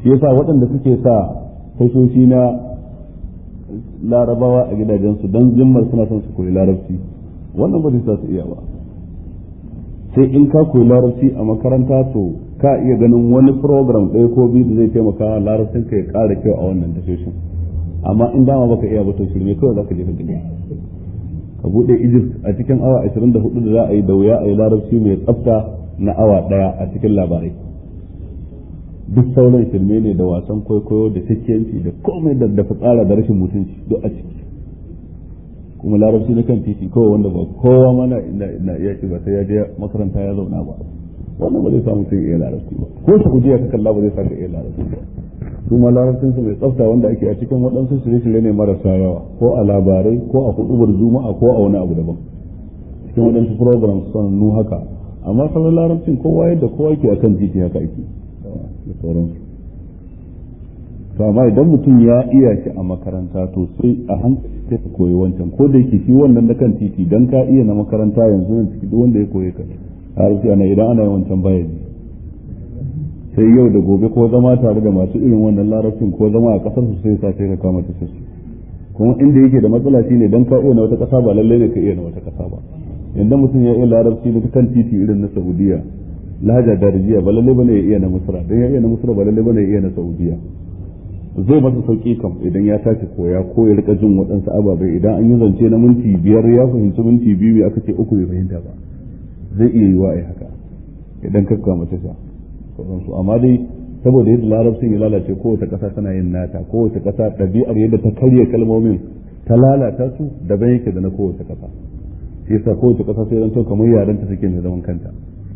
shi yasa waɗanda suke sa tashoshi na larabawa a gidajensu don zimmar suna son su koyi larabci wannan ba zai sa su iya ba sai in ka koyi larabci a makaranta to ka iya ganin wani program ɗaya ko biyu da zai taimaka larabcin ka ya ƙara kyau a wannan tashoshin amma in dama baka iya ba to shirme kawai zaka je ka gani ka bude Egypt a cikin awa 24 da za a yi da wuya a yi larabci mai tsafta na awa ɗaya a cikin labarai duk sauran shirme ne da wasan kwaikwayo da cikiyanci da komai da da fitsara da rashin mutunci duk a ciki kuma larabci na kan titi kawai wanda ba kowa mana na iya ba sai ya je makaranta ya zauna ba wannan ba zai samu sai iya larabci ba ko su kujiya ka kalla ba zai saka iya larabci ba su ma larabcin su mai tsafta wanda ake a cikin waɗansu shirye-shirye ne marasa yawa ko a labarai ko a hudubar juma'a ko a wani abu daban cikin waɗansu programs sanannu haka amma sauran larabcin kowa yadda kowa ke akan titi haka ake da sauransu to amma idan mutum ya iya shi a makaranta to sai a hankali sai ka koyi wancan ko da yake shi wannan na kan titi dan ka iya na makaranta yanzu nan ciki duk wanda ya koyi ka larabci ana idan ana yin wancan bayani sai yau da gobe ko zama tare da masu irin wannan larabcin ko zama a kasar su sai sa sai ka kama ta su kuma inda yake da matsala shine dan ka iya na wata kasa ba lalle ne ka iya na wata kasa ba yanda mutum ya iya larabci na kan titi irin na Saudiya lahaja darajiya ba lalle bane ya iya na Misra dan ya iya na Misra ba lalle bane ya iya na Saudiya zai masa sauki kam idan ya tashi koya ko ya rika jin waɗansu ababai idan an yi zance na minti biyar ya fahimci minti biyu aka ce uku bai fahimta ba zai iya yiwa ai haka idan ka kama tasha sauransu amma dai saboda yadda larabcin ya lalace kowace ƙasa tana yin nata kowace ƙasa ɗabi'ar yadda ta karya kalmomin ta lalata su daban yake da na kowace ƙasa shi yasa kowace ƙasa sai zanto kamar yaren ta take mai zaman kanta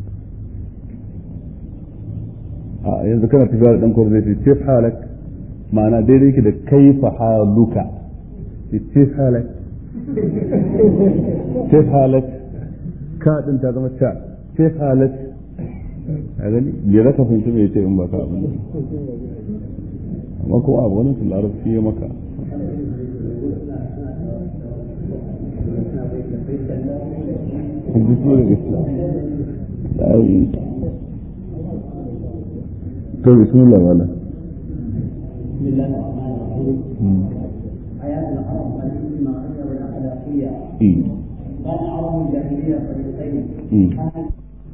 a yanzu kana tafiya da ɗan kwaro zai ce halak ma'ana daidai yake da kaifa haluka ce halak ce halak ka ɗin ta zama ca ce halak a gani me za ka fahimci me ce in ba ka abin da amma kuma abu wani larabci ya maka الدستور الإسلامي طيب بسم الله وعلا بسم الله الرحمن الرحيم حياة العرب الاجتماعية والأخلاقية إيه. كان عرب الجاهلية فريقين مم. أهل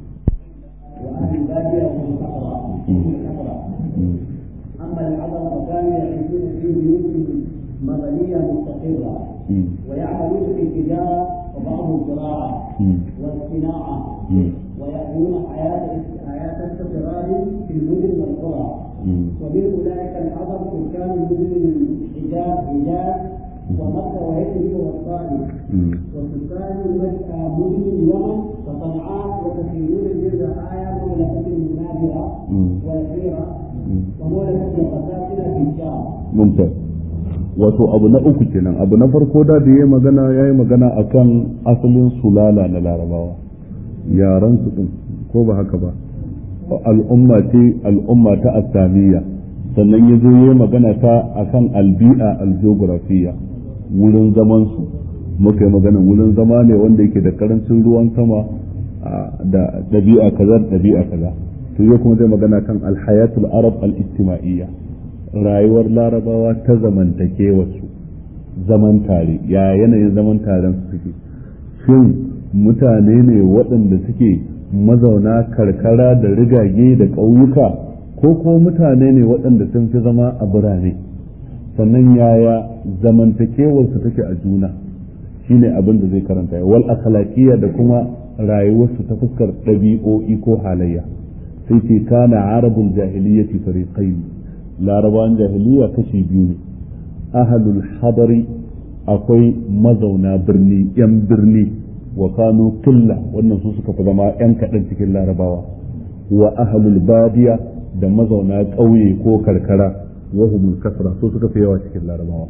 وأهل البادية هم الكفرة هم الكفرة مم. أما العرب فكانوا يعيشون في بيوت مدنية مستقرة مم. ويعملون في التجارة وبعض الزراعة مم. والصناعة مم. ويأتون حياة حياة استقرار في المدن والقرى مم. ومن أولئك العرب سكان مدن الحجاز حجاز ومكة ويثرب والطائف مم. وسكان مكة مدن اليمن وصنعاء وكثيرون من رعايا مملكة المنابرة مم. والحيرة مم. ومملكة القساسنة في الشام mumtaz wato abu na uku kenan abu na farko da da yayi magana yayi magana akan asalin sulala na larabawa yaran su din ko ba haka ba al'umma ce al'umma ta asamiya sannan ya zo yayi magana ta akan albi'a algeografiya wurin zaman su muka yi magana wurin zama ne wanda yake da karancin ruwan sama a, da ɗabi'a kaza da ɗabi'a kaza to yau kuma zai magana kan alhayatul arab al-ijtima'iyya rayuwar larabawa ta zamantakewarsu zaman tare ya yanayin zaman taren su suke shin mutane ne waɗanda suke mazauna karkara da rigage da ƙauyuka ko kuma mutane ne waɗanda sun fi zama a birane sannan yaya zamantakewarsu take a juna shine abin da zai karanta wal akhlaqiyya da kuma rayuwarsu ta fuskar ɗabi'o'i ko halayya sai ce kana arabul jahiliyyati fariqain larabawan jahiliya kashi biyu ne ahalul hadari akwai mazauna birni yan birni wa kanu killa wannan su suka fi zama yan kaɗan cikin larabawa wa ahalul badiya da mazauna ƙauye ko karkara wa humul kasra su suka fi yawa cikin larabawa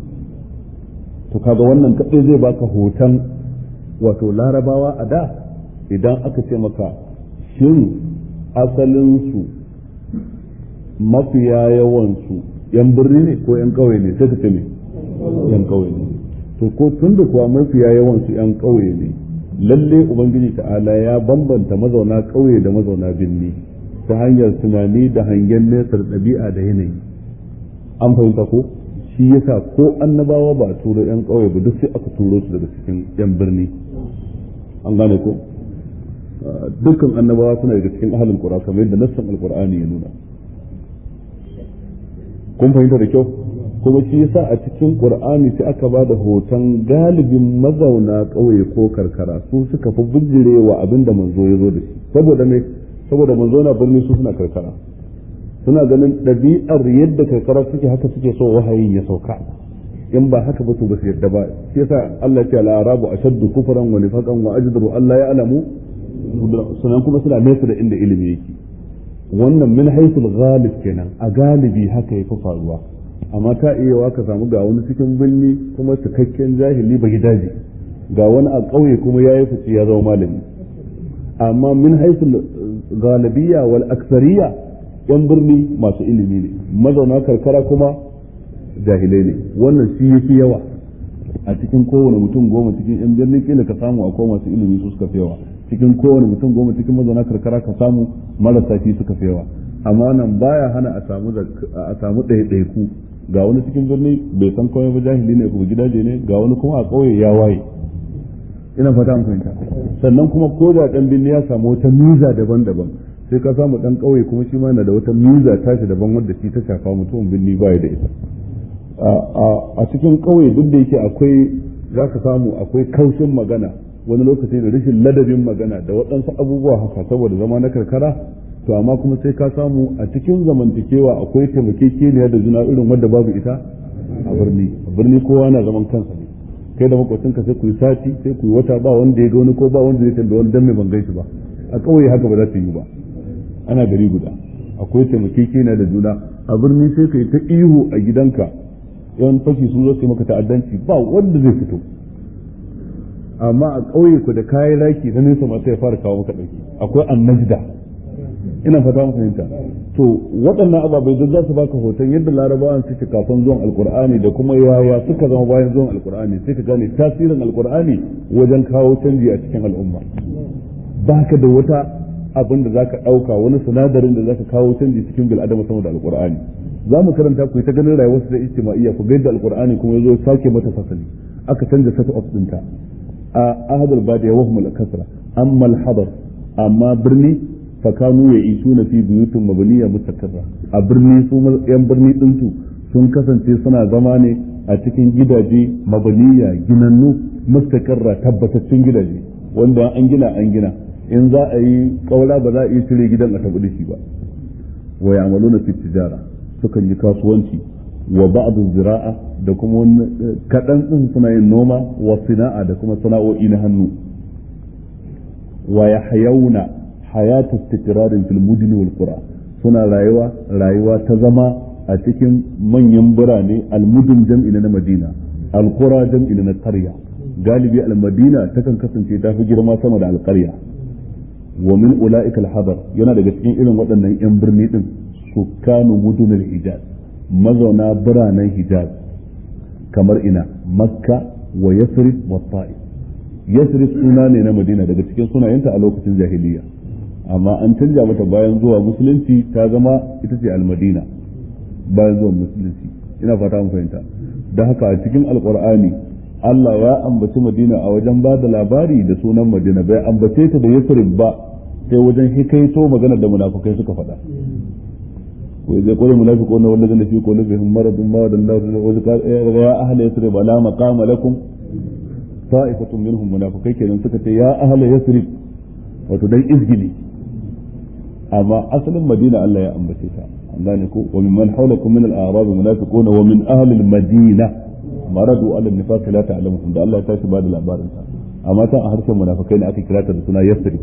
to kaga wannan kaɗai zai baka hoton wato larabawa a da idan aka ce maka shin asalinsu mafiya yawansu yan birni ne ko yan ƙauye ne sai ka ce ne yan ƙauye ne to ko tun da kuwa mafiya yawansu yan ƙauye ne lalle ubangiji ta'ala ya bambanta mazauna ƙauye da mazauna birni ta hanyar tunani da hangen nesa da ɗabi'a da yanayi an fahimta ko shi yasa ko annabawa ba a turo yan ƙauye ba duk sai aka turo su daga cikin yan birni an gane ko dukkan annabawa suna daga cikin ahalin qura kamar yadda nassan alqur'ani ya nuna kun fahimta da kyau kuma shi yasa a cikin qur'ani sai aka ba da hoton galibin mazauna ƙauye ko karkara su suka fi bijirewa abin da manzo ya zo da shi saboda me saboda manzo na birni su suna karkara suna ganin ɗabi'ar yadda karkara suke haka suke so wahayin ya sauka in ba haka ba to ba su yadda ba shi yasa Allah ya ce al-arabu ashaddu kufran wa nifaqan wa ajdaru Allah ya alamu sunan kuma suna nesa da inda ilimi yake wannan min haythul ghalib kenan a galibi haka yafi faruwa amma ta iya wa ka samu ga wani cikin birni kuma cikakken jahili ba gidaje ga wani a ƙauye kuma ya yi fice ya zama malami amma min haisul galibiya wal aksariya yan birni masu ilimi ne mazauna karkara kuma jahilai ne wannan shi yafi yawa a cikin kowane mutum goma cikin yan birni kila ka samu akwai masu ilimi su suka fi yawa cikin kowane mutum goma cikin mazauna karkara ka samu marasa shi suka fi yawa amma nan baya hana a samu a samu ɗaiɗaiku ga wani cikin birni bai san komai ba jahili ne kuma gidaje ne ga wani kuma a ƙauye ya waye ina fata an fahimta sannan kuma ko da ɗan birni ya samu wata miza daban-daban sai ka samu ɗan ƙauye kuma shi ma yana da wata miza tashi daban wadda shi ta shafa mutumin birni ba da ita a cikin ƙauye duk da yake akwai za ka samu akwai kaushin magana wani lokaci da rashin ladabin magana da waɗansu abubuwa haka saboda zama na karkara to amma kuma sai ka samu a cikin zamantakewa akwai taimakekeniya da juna irin wadda babu ita a birni a birni kowa na zaman kansa ne kai da makwacinka sai ku yi sati sai ku yi wata ba wanda ya ga wani ko ba wanda zai tambaye wani dan mai ban gaishe ba a ƙauye haka ba za ta yi ba ana gari guda akwai taimakekeniya da juna a birni sai ka yi ta ihu a gidanka yawan fashi sun zo su yi maka ta'addanci ba wanda zai fito amma a ƙauye ku da kayan raki na nesa masu ya fara kawo maka ɗauki akwai annajda ina fata mu fahimta to waɗannan ababai duk za su baka hoton yadda larabawan suke kafin zuwan alkur'ani da kuma yaya suka zama bayan zuwan alkur'ani sai ka gane tasirin alkur'ani wajen kawo canji a cikin al'umma baka da wata abin da zaka ɗauka wani sinadarin da zaka kawo canji cikin bil'adama sama da alkur'ani za mu karanta ku ta ganin rayuwar su da ijtima'iyya ku ga yadda alkur'ani kuma yazo sake mata fasali aka canza set of ɗinta a ahadul badiya wa hum al-kasra amma al-hadar amma birni fakanu ya isu na fi buyutun mabaniya mutakarra a birni su yan birni ɗinsu sun kasance suna zama ne a cikin gidaje mabaniya ginannu mustakarra tabbatattun gidaje wanda an gina an gina in za a yi kaura ba za a iya cire gidan a tabbata shi ba wa ya'maluna fi tijara sukan yi kasuwanci wa ba'd zira'a da kuma kaɗan ɗin suna yin noma wa sina'a da kuma sana'o'i na hannu wa yahyauna hayatu istiqrarin fil mudni wal qura suna rayuwa rayuwa ta zama a cikin manyan birane al-mudun jam'i na Madina al-qura jam'i na qarya galibi al-Madina takan kasance ta fi girma sama da al-qarya wa min ulaika al-hadar yana daga cikin irin waɗannan yan birni din sukkanu mudun al-hijaz mazauna biranen hijaz kamar ina makka wa yasrib wa ta'if yasrib suna ne na madina daga cikin sunayenta a lokacin jahiliya amma an canja mata bayan zuwa musulunci ta zama ita ce almadina bayan zuwa musulunci ina fata mun fahimta da haka a cikin alqur'ani Allah ya ambaci madina a wajen ba da labari da sunan madina bai ambace ta da yasrib ba sai wajen hikaito magana da munafukai suka faɗa وإذا يقول المنافقون والذين في قلوبهم مرض ما وعد الله يا أهل يثرب لا مقام لكم طائفة منهم منافقين كذا سكت يا أهل يثرب وتدي إزجلي أما أصل المدينة ألا يا أنبتيتا ذلك وممن حولكم من الأعراب منافقون ومن أهل المدينة مرضوا على النفاق لا تعلمهم ده الله تاشي بعد الأخبار أما كان أهرش المنافقين أكي كراتا سنة يثرب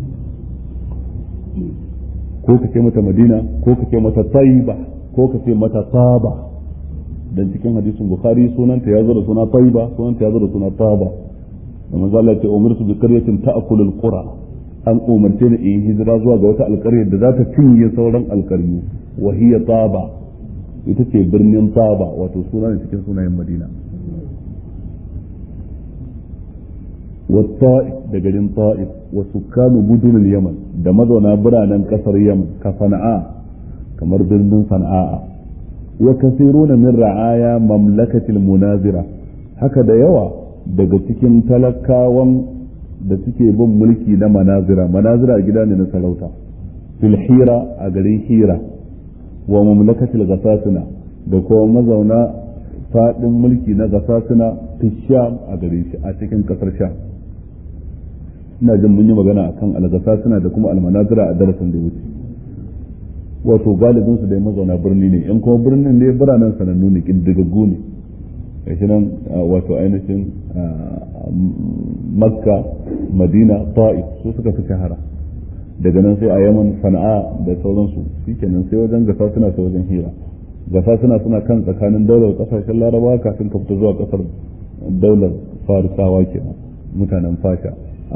ko ka ce mata madina ko ka ce mata taiba ko ka ce mata taba dan cikin hadisin bukhari sunanta ya zo da suna taiba sunanta ya zo da suna taba da manzo Allah ya ce umirtu bi qaryatin ta'kulu al-qura an umarce ni in hijira zuwa ga wata alƙaryar da za ta cinye sauran alƙaryu wa hiya taba ita ce birnin taba wato suna ne cikin sunayen madina wa ta'if da garin ta'if wa sukkanu mudunul yaman da mazauna biranen kasar yaman ka sana'a kamar birnin sana'a wa kasiruna min ra'aya mamlakatil munazira haka da yawa daga cikin talakawan da suke bin mulki na manazira manazira gida ne na sarauta fil hira a garin hira wa mamlakatil gasasuna da kuma mazauna fadin mulki na gasasuna fi sham a garin shi a cikin kasar sham ina jin mun yi magana akan algasasuna da kuma almanazira a darasin da wuce wato galibin su dai mazauna birni ne in kuma birnin ne biranen sanannu ne kindigaggu ne gashi nan wato ainihin makka madina ta'if su suka fi shahara daga nan sai a yaman sana'a da sauransu shikenan sai wajen gasa suna sai wajen hira gasa suna suna kan tsakanin daular kasashen larabawa kafin ka fita zuwa kasar daular farisawa kenan mutanen fasha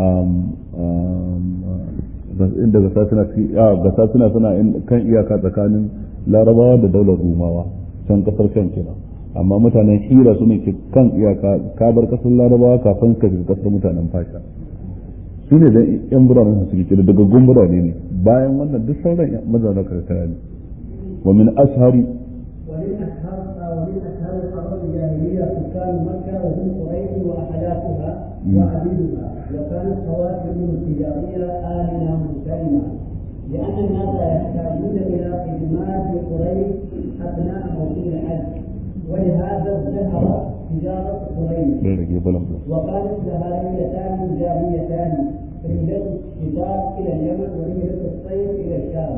inda gasa suna gasa suna suna kan iyaka tsakanin larabawa da daular rumawa can kasar can kenan amma mutanen hira su ne ke kan iyaka ka bar kasar larabawa kafin ka shiga kasar mutanen fasha su ne da yan biranen su suke kira daga gun birane ne bayan wannan duk sauran mazauna karkara ne wa min ashari ومن أشهر ومن أشهر الحرب الجاهلية سكان مكة وهم قريش وأحلافها وعبيدها وكانت خواتمهم التجارية آمنة مسلمة لأن الناس يحتاجون إلى خدمات قريش أثناء موسم الحج ولهذا ازدهرت تجارة قريش وقالت جهاليتان جاهليتان رحلة الشتاء إلى اليمن ورحلة الصيف إلى الشام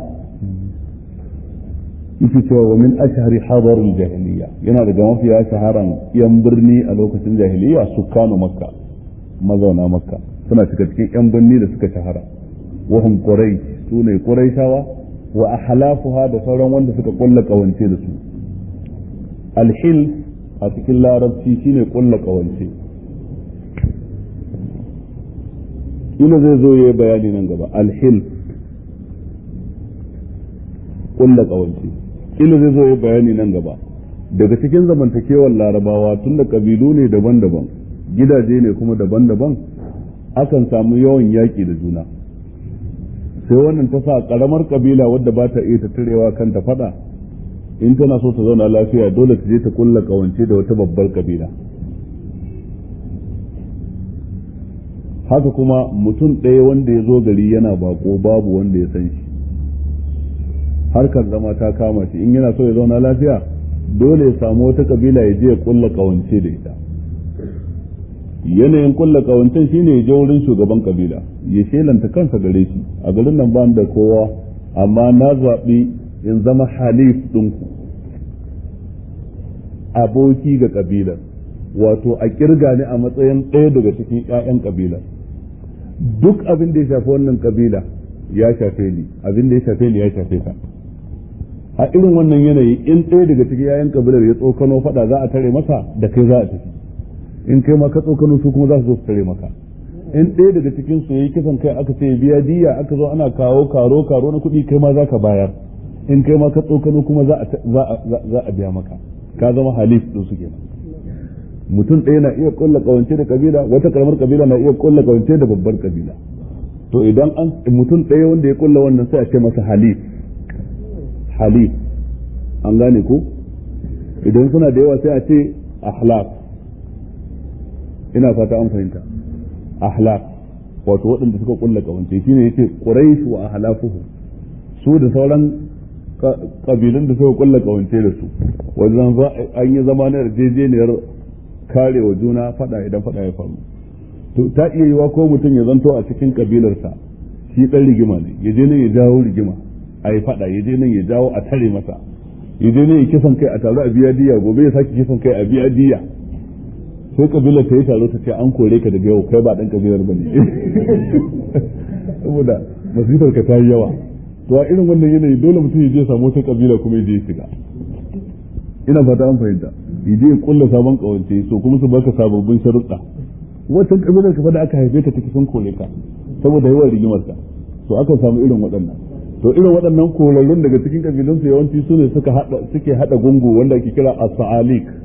yake cewa wa min ashhari hadar jahiliya yana daga mafiya shaharan yan birni a lokacin jahiliya sukkanu makka mazauna makka suna cika cikin yan birni da suka shahara wa hum quraish sune quraishawa wa ahlafuha da sauran wanda suka kulla kawance da su alhil a cikin larabci shine kulla kawance ina zai zo yayi bayani nan gaba alhil kulla kawance ila zai zo ya bayani nan gaba daga cikin zamantakewar larabawa tun da kabilu ne daban-daban gidaje ne kuma daban-daban akan samu yawan yaƙi da juna sai wannan ta sa ƙaramar kabila wadda ba ta iya tattarewa kanta faɗa in tana so ta zauna lafiya dole ta je ta kulla kawance da wata babbar kabila haka kuma mutum ɗaya wanda ya zo gari yana bako babu wanda ya san shi harkar zama ta kama shi in yana so ya zauna lafiya dole ya samu wata kabila ya je ya kulla kawance da ita yanayin kulla kawancen shine ya je wurin shugaban kabila ya shelanta kansa gare shi a garin nan ba da kowa amma na zaɓi in zama halif ɗinku aboki ga kabilar wato a kirga ni a matsayin ɗaya daga cikin 'ya'yan kabilar duk abin da ya shafi wannan kabila ya shafe ni abin da ya shafe ni ya shafe ka a irin wannan yanayi in ɗaya daga cikin yayan kabilar ya tsokano faɗa za a tare masa da kai za a tafi in kai ma ka tsokano su kuma za su zo su tare maka in ɗaya daga cikin su yayi kisan kai aka ce biya diya aka zo ana kawo karo karo na kuɗi kai ma za ka bayar in kai ma ka tsokano kuma za a biya maka ka zama halif ɗin su kenan mutum ɗaya na iya kulla kawance da kabila wata karamar kabila na iya kulla kawance da babbar kabila to idan an mutum ɗaya wanda ya kulla wannan sai a ce masa halif halif an gane ko idan suna da yawa sai a ce ahlaf ina fata an fahimta ahlaf wato waɗanda suka kulla kawance shine yace quraish wa ahlafuhu su da sauran kabilun da suka kulla kawance da su wajen an yi zama na yarjejeniyar karewa juna fada idan fada ya faru to ta iya yiwa ko mutum ya zanto a cikin kabilarsa shi dan rigima ne ya je nan ya jawo rigima a yi fada ya je nan ya jawo a tare masa ya je nan ya kisan kai a taru a biya diya gobe ya sake kisan kai a biya diya sai kabilar ta yi taro ta ce an kore ka daga yau kai ba dan kabilar ba ne saboda masifar ka ta yi yawa to a irin wannan yanayi dole mutum ya je samu wata kabila kuma ya je shiga ina fata an fahimta ya je ya kulla sabon kawance so kuma su baka sababbin sharuɗa wancan kabilar ka da aka haife ka take sun kore ka saboda yawan rigimar ka to aka samu irin waɗannan to irin waɗannan korarrun daga cikin kabilun su yawanci su ne suka hada suke hada gungu wanda ake kira as-sa'alik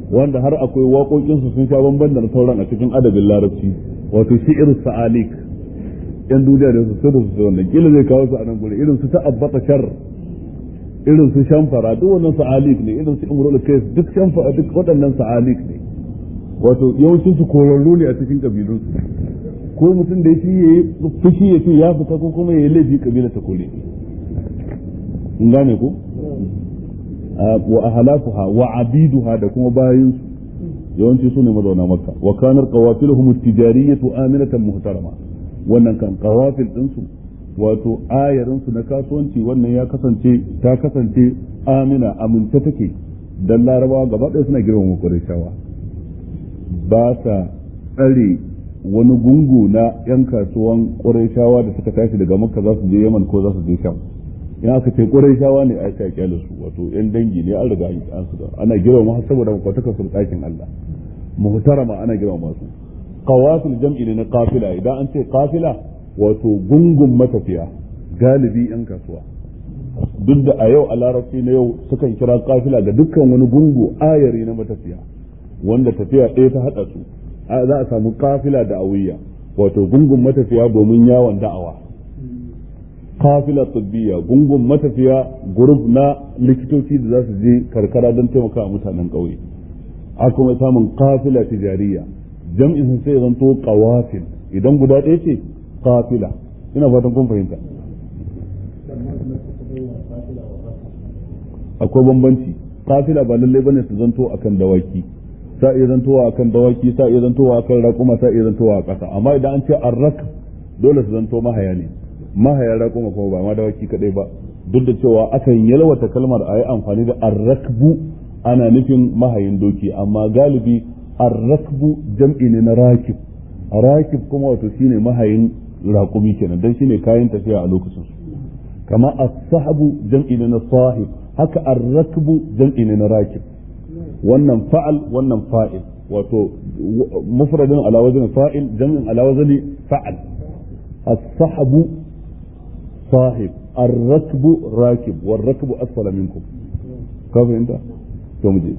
wanda har akwai waƙoƙinsu sun sha bamban da na sauran a cikin adabin larabci wato shi'ir sa'alik yan duniya da su sirru su wannan kila zai kawo su a nan gure irin su ta'abbata shar irin su shamfara duk wannan sa'alik ne irin su imrul kais duk shamfara duk waɗannan sa'alik ne wato yawancin su korarru ne a cikin kabilun su ko mutum da shi yayi fushi ya ce ya fita ko kuma yayi laifi kabila ta kore in gane ko wa ahlafuha wa abiduha da kuma bayin su yawanci su ne mazauna makka wa kanar qawafiluhum at-tijariyatu aminatan muhtarama wannan kan qawafil din su wato ayarin su na kasuwanci wannan ya kasance ta kasance amina amince take dan larabawa gaba ɗaya suna girmama qurayshawa ba sa tsare wani gungu na yan kasuwan qurayshawa da suka tashi daga makka za su je yaman ko za su je sham in aka ce qurayshawa ne a ta kyale su wato yan dangi ne an riga an su ana girmama saboda makwatakar su ɗakin Allah muhtarama ana girmama su qawafil jam'i ne na qafila idan an ce qafila wato gungun matafiya galibi yan kasuwa duk da a yau a larabci na yau sukan kira qafila ga dukkan wani gungu ayari na matafiya wanda tafiya ɗaya ta haɗa su za a samu qafila da awiya wato gungun matafiya domin yawon da'awa qafila tibbiya gungun matafiya gurub na likitoci da za su je karkara don taimaka mutanen ƙauye a kuma samun qafila tijariya jam'in sun sai zanto qawafil idan guda ɗaya ce qafila ina fatan kun fahimta akwai bambanci qafila ba lallai bane su zanto akan dawaki sa iya zantowa akan dawaki sa iya zantowa akan raƙuma sa iya zantowa a ƙasa amma idan an ce arrak dole su zanto mahaya ne mahaya raƙuma kuma ba ma dawaki kadai ba duk da cewa akan yalwata kalmar a yi amfani da arrakbu ana nufin mahayin doki amma galibi arrakbu jam'i ne na rakib rakib kuma wato shine mahayin raƙumi kenan dan shine kayan tafiya a lokacin su kama as-sahabu jam'i ne na sahib haka arrakbu jam'i ne na rakib wannan fa'al wannan fa'il wato mufradin ala wazni fa'il jam'in ala wazni fa'al as-sahabu sahib الركب راكب والركب أسفل منكم كيف أنت؟ تومجي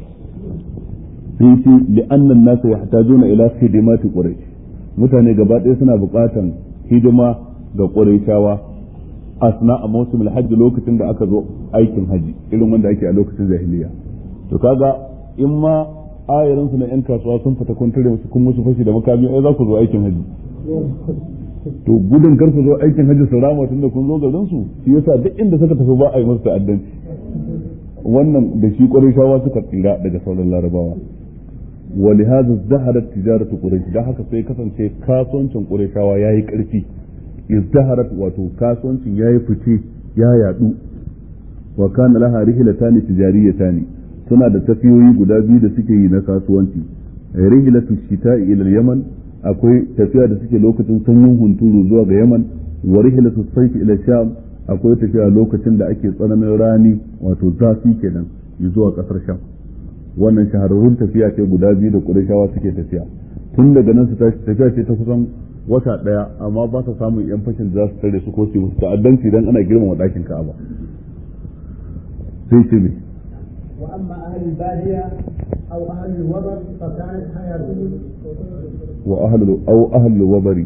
sai li'annan nasa yahtajuna ila khidimati quraish mutane gaba ɗaya suna buƙatan hidima ga qurayshawa asna a mawsimul hajji lokacin da aka zo aikin haji irin wanda ake a lokacin jahiliya to kaga in ma ayarin su na yan kasuwa sun fita kun tare musu kun musu fashi da makami ai za ku zo aikin haji to gudun kar su zo aikin haji su rama tun da kun zo garin su shi yasa duk inda suka tafi ba a yi musu ta'addanci wannan da shi qurayshawa suka tsira daga sauran larabawa ولهذا ازدهرت تجارة قريش ده haka sai kasance kasuwancin Qurayshawa yayi karfi izdaharat wato kasuwancin yayi fice ya yadu wa kana laha rihlatan tijariyatan suna da tafiyoyi guda biyu da suke yi na kasuwanci rihlatu shita'i ila yaman akwai tafiya da suke lokacin sanyin hunturu zuwa ga yaman wa rihlatu sayf ila sham akwai tafiya lokacin da ake tsananin rani wato zafi kenan zuwa kasar sham wannan shahararrun tafiya ce guda biyu da ƙurashawa suke tafiya tun daga nan su tashi tafiya ce ta kusan wata ɗaya amma ba sa samun yan fashin da za su tare su ko su musu ta'addanci dan ana girmama ɗakin Ka'aba sai ce me وأما أهل البادية أو أهل الوبر فكانت حياتهم wa ahlu aw ahlu wabari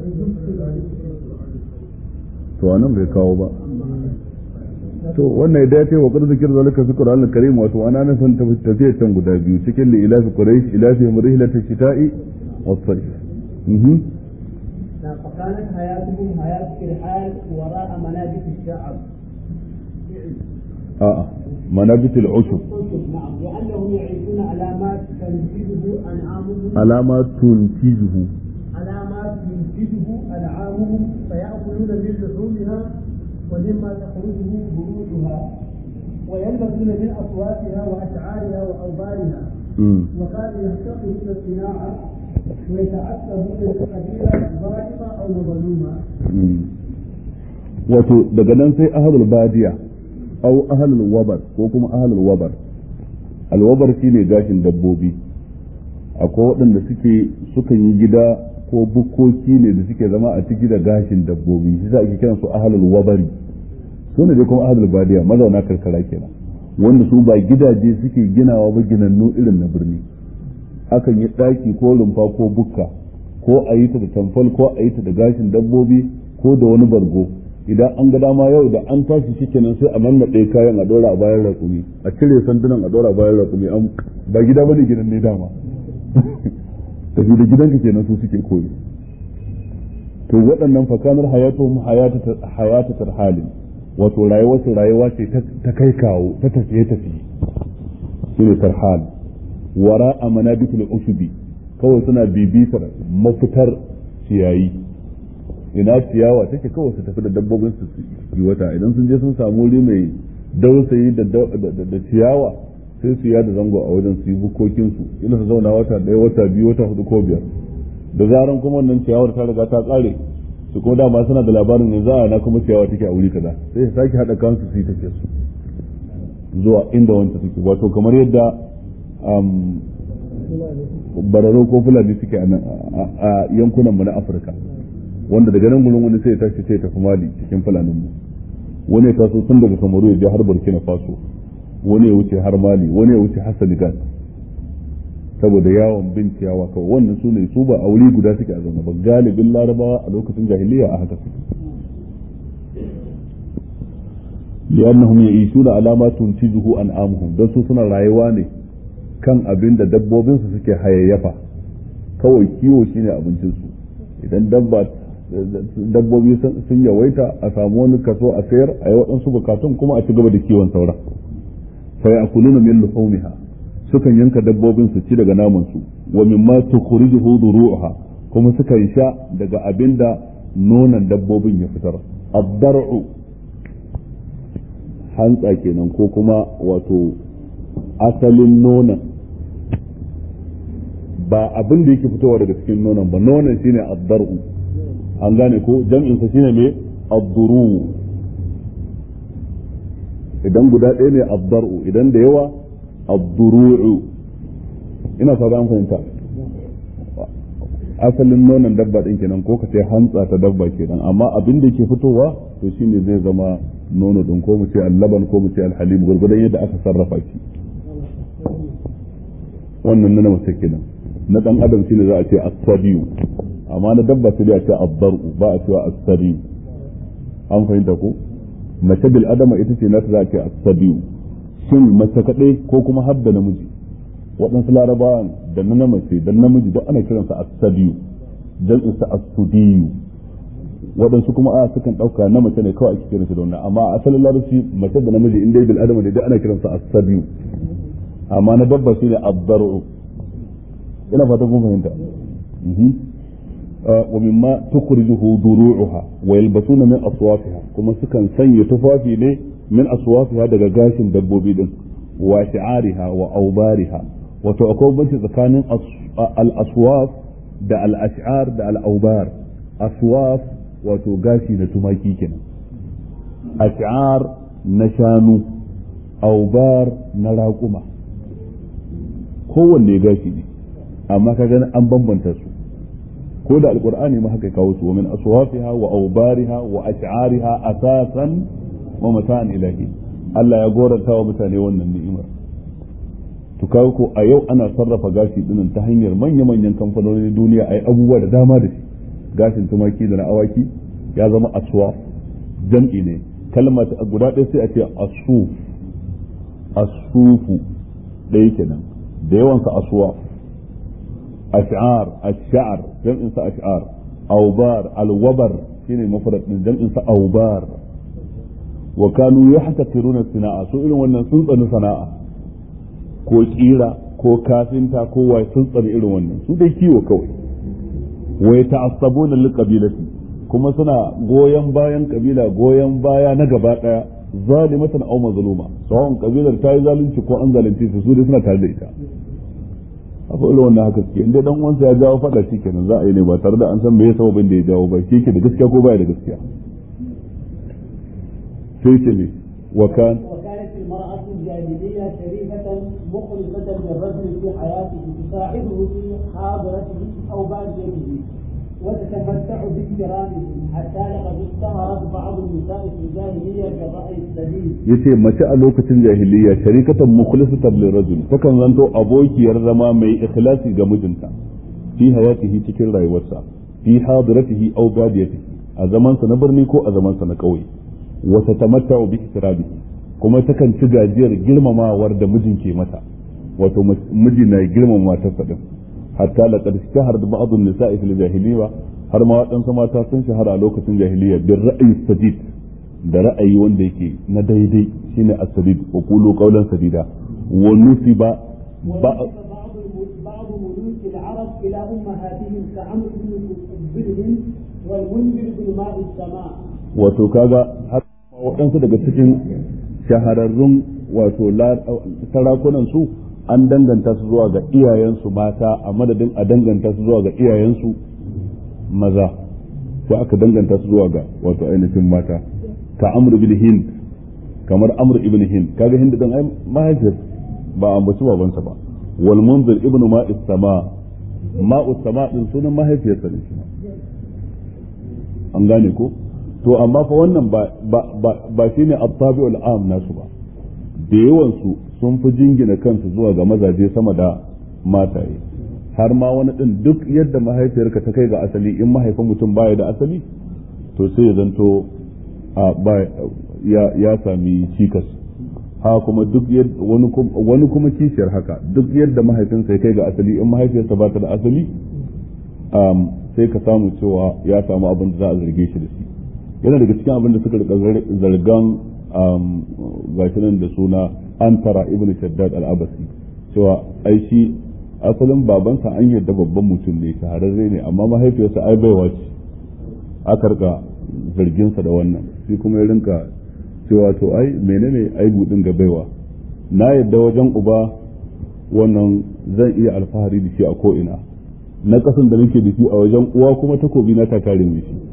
to anan bai kawo ba to wannan da ya ce wa qad zikr zalika fi qur'an al-karim wato ana nan san tafiyar can guda biyu cikin li ilafi quraish ilafi rihlat ash-shita'i was-sayf mhm فكانت حياتهم حياة الحال وراء منابت الشعب a'a manabit al-ushub نعم لأنهم يعيشون على ما تنتجه أنعامهم alama tuntijuhu على ما تنتجه أنعامهم فيأكلون من لحومها ومما تخرجه بروحها ويلبسون من أصواتها وأشعارها وأوبارها mm. وكانوا يفتقرون الصناعة ويتعصبون القبيلة ظالمة أو مظلومة mm. wato daga nan sai ahlul badiya au ahlul wabar ko kuma ahlul wabar alwabar shine gashin dabbobi akwai waɗanda suke sukan yi gida ko bukkoki ne da suke zama a ciki da gashin dabbobi shi ake kiran su ahlul wabari su ne dai kuma ahlul badiya mazauna karkara kenan wanda su ba gidaje suke ginawa ba ginannu irin na birni akan yi ɗaki ko rumfa ko bukka ko a yi ta da tamfol ko a yi ta da gashin dabbobi ko da wani bargo idan an ga dama yau da an tashi shi kenan sai a nannaɗe kayan a ɗora a bayan raƙumi a cire sandunan a ɗora a bayan raƙumi an ba gida bane gidan ne dama tafi da gidanka kenan su suke koyi to waɗannan fakanar hayatuhum hayata tarhalin wato rayuwar su rayuwa ce ta kai kawo ta tafiye tafiye shine tarhal wara a manabitul ushubi kawai suna bibitar mafitar ciyayi ina ciyawa take kawai su tafi da dabbobin su yi wata idan sun je sun samu wuri mai dausayi da ciyawa sai su yada zango a wajen su yi bukokin su ina su zauna wata ɗaya wata biyu wata hudu ko biyar da zaran kuma wannan ciyawar ta riga ta kare su kuma dama suna da labarin ne za a na kuma ciyawa take a wuri kaza sai su sake haɗa kansu su yi tafiya su zuwa inda wanta take wato kamar yadda bararo ko fulani suke a yankunan mu na afirka wanda daga nan gurin wani sai ya tashi sai ya tafi mali cikin fulanin mu wani ya taso tun daga kamaru ya je har burkina faso wani ya wuce har mali wani ya wuce har senegal saboda yawon bin ciyawa kawai wannan su ne su ba a wuri guda suke a zaune ba galibin larabawa a lokacin jahiliya a haka suke li'annahum ya'ishuna ala ma tuntijuhu an'amuhum dan su suna rayuwa ne kan abin da dabbobin su suke hayayyafa kawai kiwo shine abincin su idan dabba dabbobi sun yawaita a samu wani kaso a sayar a yi waɗansu bukatun kuma a ci gaba da kiwon sauran fa ya'kuluna min luhumiha sukan yanka dabbobin su ci daga naman su wa mimma tukhrijuhu duru'uha kuma sukan sha daga abinda nonon dabbobin ya fitar ad-dar'u hantsa kenan ko kuma wato asalin nonon ba abin da yake fitowa daga cikin nonon ba nonon shine ad-dar'u an gane ko jam'in sa shine me ad-duru idan guda ɗaya ne ad-dar'u idan da yawa ad-duru'u ina fata an fahimta asalin nonon dabba din kenan ko ka ce hantsa ta dabba kenan amma abin da yake fitowa to shine zai zama nono din ko mu ce allaban ko mu ce alhalim gurgudan yadda aka sarrafa shi wannan na mace kenan na dan adam shine za a ce as-sadiyu amma na dabba sai a ce ad-daru ba a cewa as-sadiyu an fahimta ko mace bil adama ita ce nata za a ce as-sadiyu shin mace kadai ko kuma har da namiji waɗansu larabawan da na mace da namiji duk ana kiransa as-sadiyu dan isa as-sudiyu waɗansu kuma a sukan ɗauka na mace ne kawai ake kiran shi da wannan amma a asalin larabci mace da namiji in dai bil adama ne duk ana kiransa as-sadiyu amma na babba shine ad-daru ina fatan kun fahimta wa mimma tukhrijuhu duru'uha wa yalbasuna min aswafiha kuma sukan sanya tufafi ne min aswafiha daga gashin dabbobi din wa shi'ariha wa aubariha wato akwai banci tsakanin al-aswaf da al-ash'ar da al-aubar aswaf wato gashi na tumaki kenan ash'ar na shanu aubar na raƙuma kowanne gashi ne amma ka gani an bambanta su ko da alqur'ani ma haka kawo su wa min aswafiha wa aubariha wa ash'ariha asasan wa mata'an ilahi Allah ya goranta wa mutane wannan ni'imar to kawo ko a yau ana sarrafa gashi dinin ta hanyar manya-manyan kamfanonin duniya a yi abubuwa da dama da shi gashin tumaki da na awaki ya zama aswaf jam'i ne kalma ta guda ɗaya sai a ce asuf asufu ɗaya kenan da yawansa aswaf ash'ar ash'ar jam'in sa ash'ar awbar alwabar shine mafrad din jam'in sa awbar wa kanu yahtaqiruna sana'a so irin wannan sun tsani sana'a ko kira ko kafinta ko wai sun tsani irin wannan su dai kiwo kawai wa yata'assabuna liqabilati kuma suna goyon bayan kabila goyon baya na gaba daya zalimatan aw mazluma sawan kabilar ta yi zalunci ko an zalunce su su dai suna tare da ita akwai irin wannan haka suke inda dan uwansa ya jawo fada shi kenan za a yi ne ba tare da an san me ya sababin da ya jawo ba shi ke da gaskiya ko baya da gaskiya sai ce ne wa kan وكانت المرأة الجاهلية شريفة مخلصة للرجل في حياته تساعده في حاضرته أو بعد بيته وتتمتع باكرامهم حتى لقد اشتهرت بعض النساء في الجاهليه كالراي السديد. yace mace a lokacin jahiliya sharikatan mukhlisatan lirajul takan zanto abokiyar zama mai ikhlasi ga mijinta fi hayatihi cikin rayuwarsa fi hadiratihi aw badiyatihi a zaman sa na birni ko a zaman sa na kauye wa tatamatta'u bi ikrabihi kuma takan ci gajiyar girmamawar da mijin ke mata wato miji na girmama matarsa din hatta laqad ishtahara ba'd an-nisa'i fil jahiliyya har ma waɗansu mata sun shahara a lokacin jahiliyya bin ra'ayi sadid da ra'ayi wanda yake na daidai shine as-sadid wa qulu qawlan sadida wa nusiba بعض بعض ملوك العرب الى امهاتهم كعمرو بن بن والمنذر بن ماء السماء wato kaga har waɗansu daga cikin shahararrun wato sarakunan su an danganta su zuwa ga iyayensu mata a madadin a danganta su zuwa ga iyayensu maza sai aka danganta su zuwa ga wato ainihin mata ka amr ibn hind kamar amr ibn hind kaga hind din ai mahaifiyar ba ambaci babansa ba wal munzir ibn ma'is sama ma'us sama din sunan mahaifiyarsa ne shi an gane ko to amma fa wannan ba ba ba shine at-tabi'ul am nasu ba da yawan su sun fi jingina kansu zuwa ga mazaje sama da mataye har ma wani din duk yadda mahaifiyarka ta kai ga asali in mahaifin mutum baya da asali to sai ya zanto a ya ya sami cikas ha kuma duk wani kuma kishiyar haka duk yadda mahaifinsa ya kai ga asali in mahaifiyarsa ba ta da asali sai ka samu cewa ya samu abin da za a zarge shi da shi yana daga cikin abin da suka rika zargan gashi nan da suna antara ibn shaddad al-abasi cewa ai shi asalin babansa an yadda babban mutum ne shahararre ne amma mahaifiyarsa ai baiwa ce aka rika zarginsa da wannan shi kuma ya rinka cewa to ai menene aibu din ga baiwa na yadda wajen uba wannan zan iya alfahari da shi a ko'ina na kasan da nake da shi a wajen uwa kuma takobi na ta kare mai shi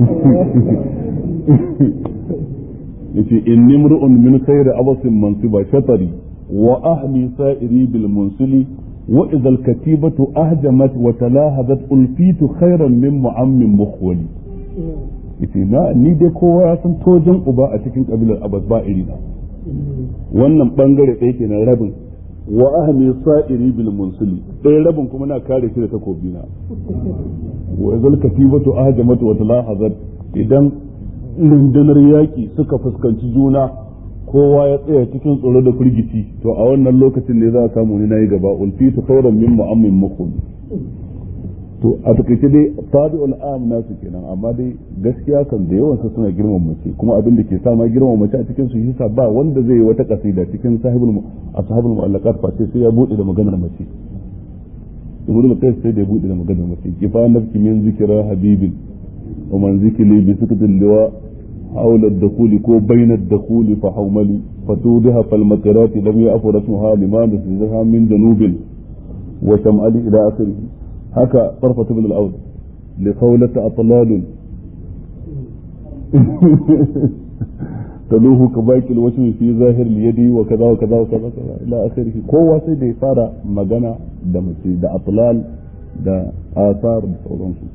yace inni mur'un min khayri abasin mansiba shatari wa ahmi sa'iri bil munsili wa idha al katibatu ahjamat wa talahadat ulfitu khayran min mu'ammin mukhwali yace na ni dai kowa ya san tojin uba a cikin kabilar abbas ba iri na wannan bangare ɗaya kenan rabin wa ahmi sa'iri bil munsili ɗaya rabin kuma na kare shi da takobi na wa idha al katibatu ahjamat wa talahadat idan rundunar yaƙi suka fuskanci juna kowa ya tsaya cikin tsoro da firgici to a wannan lokacin ne za a samu ni nayi gaba ulfitu khairan min mu'ammin makum to a takaice dai tabi'ul am nasu kenan amma dai gaskiya kan da yawan suna girman mace kuma abin da ke sa ma girman mace a cikin su yasa ba wanda zai yi wata kasida cikin sahibul ashabul mu'allaqat fa sai ya bude da maganar mace ibnu al sai da ya bude da maganar mace kifa nafki min zikra habibin ومن ذكري بسكت اللواء حول الدخول كو بين الدخول فحوملي فتودها فالمقرات لم يأف رسمها لما نسجها من جنوب وشمالي إلى آخره هكا طرفة بن الأول لقولة أطلال تلوه كباك الوشم في ظاهر اليد وكذا وكذا وكذا كذا إلى آخره قوة سيدي فارا مغانا دمسي دا أطلال دا آثار da sauransu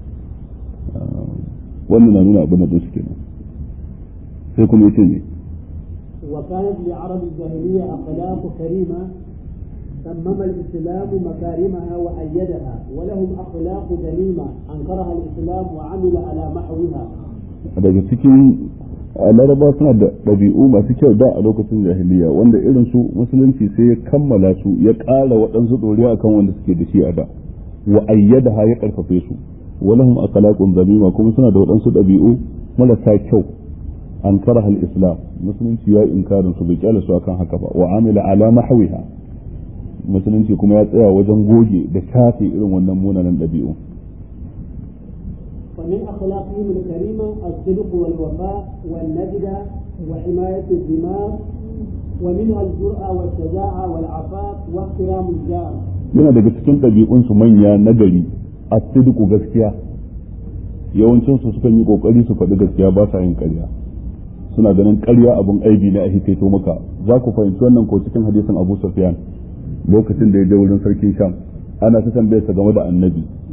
wannan na nuna abin da su kenan sai kuma yace ne وكانت لعرب الجاهلية أخلاق كريمة تمم الإسلام مكارمها وأيدها ولهم أخلاق ذميمة أنكرها الإسلام وعمل على محوها daga cikin laraba suna da ɗabi'u masu kyau da a lokacin jahiliya wanda irin su musulunci sai ya kammala su ya ƙara waɗansu ɗoriya akan wanda suke da shi a da wa ayyadaha ya ƙarfafe su ولهم أخلاق ذميمة كما سنة waɗansu ɗabi'u marasa kyau an karaha al-islam musulunci ya inkarin su bai kyale su akan haka ba wa amila ala mahwiha musulunci kuma ya tsaya wajen goge da shafe irin wannan munanan ɗabi'u ومن أخلاقهم الكريمة الصدق والوفاء والنجدة وحماية الدماغ ومنها الجرأة والشجاعة والعفاف واحترام الجار. yana daga cikin ɗabi'unsu manya nagari a sidiku gaskiya yawancin su sukan yi kokari su faɗi gaskiya ba sa yin ƙarya suna ganin ƙarya abin aibi ne a hikaito maka za ku fahimci wannan ko cikin hadisin Abu Sufyan lokacin da ya je wurin sarkin Sham ana ta tambayarsa game da annabi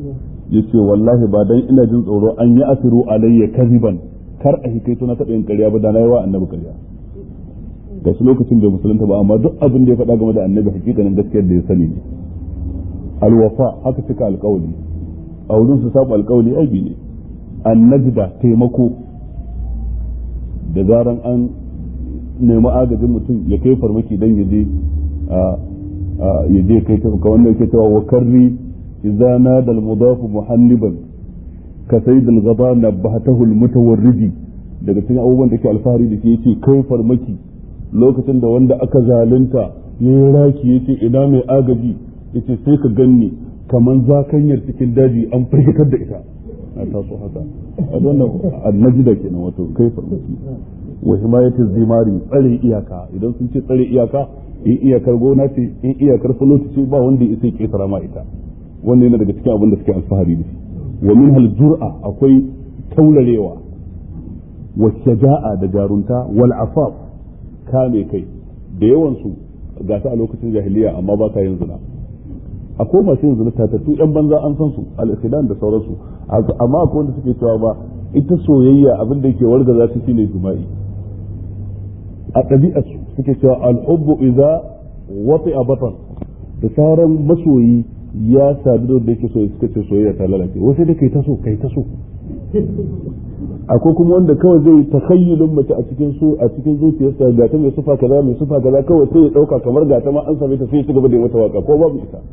yace wallahi ba dan ina jin tsoro an yi asiru alayya kaziban kar a hikaito na taɓa yin ƙarya ba da na yi wa annabi ƙarya ga su lokacin bai musulunta ba amma duk abin da ya faɗa game da annabi hakikanin gaskiyar da ya sani ne alwafa haka cika alƙawali a wurin su saba alƙawali aibi ne annajda taimako da zaran an nemi agajin mutum ya kai farmaki dan ya je ya je kai tafuka wanda yake cewa wa karri idza nada al-mudafu muhanniban ka sayyid al-ghaba nabahatahu al-mutawarridi daga cikin abubuwan da ke alfahari da ke yace kai farmaki lokacin da wanda aka zalunta yayi raki yace ina mai agaji yace sai ka ganni kaman zakanyar cikin daji an firgitar da ita a taso haka a wannan annajida kenan wato kai farmaki wa himayatu zimari tsare iyaka idan sun ce tsare iyaka in iyakar gona ce in iyakar fuloti ce ba wanda ya sai ketara ma ita wannan yana daga cikin abin da suke alfahari da shi wa min hal jur'a akwai taularewa wa shaja'a da jarunta wal afaf kame kai da yawan su ga ta a lokacin jahiliya amma ba ka yin zina akwai masu yin zina tatattu yan banza an san su al-ikhidan da sauransu amma akwai wanda suke cewa ba ita soyayya abin da yake wargaza ta shine jima'i a ɗabi'ar su suke cewa al'ubbu idza wati a batan da sauran masoyi ya sadu da yake so suka ce soyayya ta lalace wasu da kai ta so kai ta so akwai kuma wanda kawai zai takhayyulun mace a cikin su a cikin zuciyarsa ga ta mai sufa kaza mai sufa kaza kawai sai ya dauka kamar ga ta ma an same ta sai ya ci gaba da mata waka ko babu ita